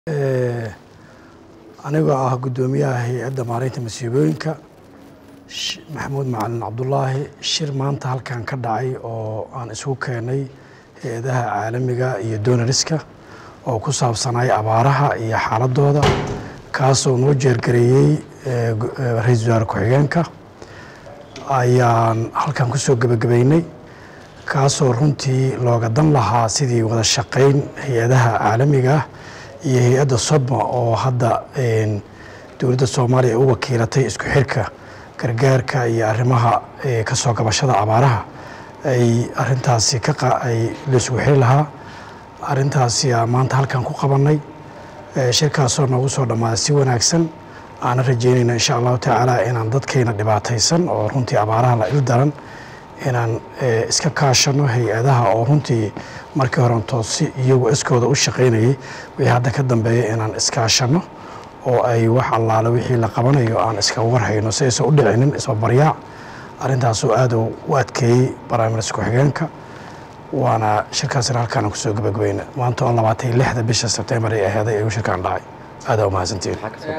anigoo ah guddoomiyaha hay-adda maareynta masiibooyinka maxamuud macalin cabdulaahi shir maanta halkan ka dhacay oo aan isugu keenay hay-adaha caalamiga iyo donariska oo ku saabsanay abaaraha iyo xaaladooda kaasoo noo jeergareeyey ra-iisul wasaare ku-xigeenka ayaan halkan kusoo gebagabeynay kaasoo runtii looga dan lahaa sidii wada shaqeyn hay-adaha caalamiga ah iyo hay-adda sodma oo hadda dowladda soomaaliya u wakiilatay isku xirka gargaarka iyo arrimaha kasoo gabashada abaaraha ay arintaasi kaay laisugu xiri lahaa arintaasi maanta halkan ku qabanay shirkaasoo noogu soo dhammaaday si wanaagsan aana rajeynayna insha allahu tacaala inaan dadkayna dhibaataysan oo runtii abaaraha la il daran inaan iska kaashano hay-adaha oo runtii markii horanto si iyagu iskooda u shaqaynayay wixii hadda ka dambeeya inaan iskaashano oo ay wax allaale wixii la qabanayo aan iska warhayno si aysan u dhicinin isbabaryaac arrintaasoo aad u adkeeyey baraamirska ku-xigeenka waana shirkaasina halkaana kusoo gabagabayna maanta oo labaatan iyo lixda bisha sebtembar ay aheeday ayuu shirkaan dhacay aadaa umahadsantiin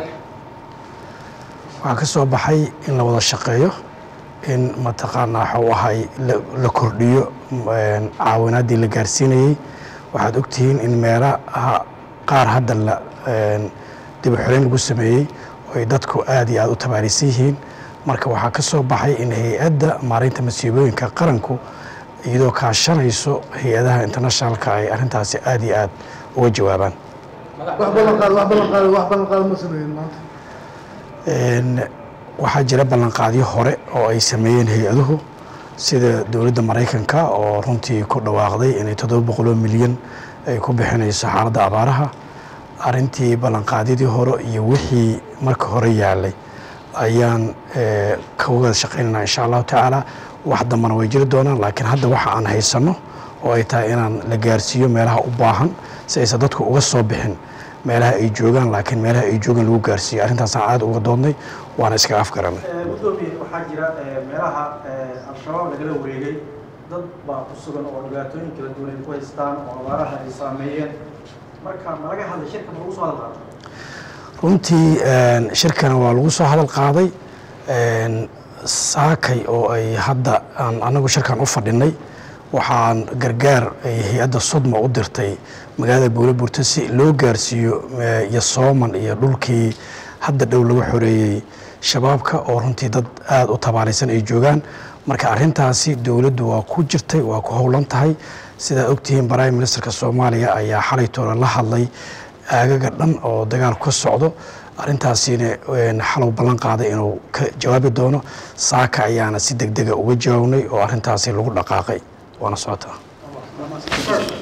waxaa ka soo baxay in la wada shaqeeyo in mataqaanaa waxuu ahay la kordhiyo caawinaaddii la gaarsiinayey waxaad ogtihiin in meelaha qaar hadda la dib u xoreyn lagu sameeyey oo ay dadku aad iyo aad u tabaarisan yihiin marka waxaa ka soo baxay in hay-adda maareynta masiibooyinka qaranku iyadoo kaashanayso hay-adaha internationalka ay arrintaasi aad iyo aad uga jawaabaan waxaa jira ballanqaadyo hore oo ay sameeyeen hay-aduhu sida dowladda maraykanka oo runtii ku dhawaaqday inay toddoba boqoloo milyan ay ku bixinayso xaaladda abaaraha arrintii ballanqaadyadii hore iyo wixii marka hore yaalay ayaan ka wada shaqaynayna insha allahu tacaala wax dambana way jiri doonaan laakiin hadda waxa aan haysanno oo ay tahay inaan la gaarsiiyo meelaha u baahan si aysan dadku uga soo bixin meelaha ay joogaan laakiin meelaha ay joogaan lagu gaarsiiyo arrintaasaan aad uga doodnay waana iskaga afgaranay gudoomiye waxaa jira meelaha al-shabaab lagala wareegay dad baa ku sugan oo dhibaatooyin kala duwan ay ku haystaan oo abaaraha ay saameeyeen marka ma laga hadlay shirka ma lagu soo hadal qaaday runtii shirkana waa lagu soo hadal qaaday saakay oo ay hadda aan anagu shirkan u fadhinay waxaan gargaar ay hay-adda sodma u dirtay magaalada buule burto si loo gaarsiiyo yosooman iyo dhulkii hadda dhow laga xoreeyey shabaabka oo runtii dad aada u tabaalaysan ay joogaan marka arrintaasi dowladdu waa ku jirtay waa ku howlan tahay sidaa ogtihiin prime ministerka soomaaliya ayaa xalay toole la hadlay aagaga dhan oo dagaal ka socdo arrintaasina xalow ballan qaaday inuu ka jawaabi doono saaka ayaana si deg dega uga jawaabnay oo arrintaasi lagu dhaqaaqay waana socotaa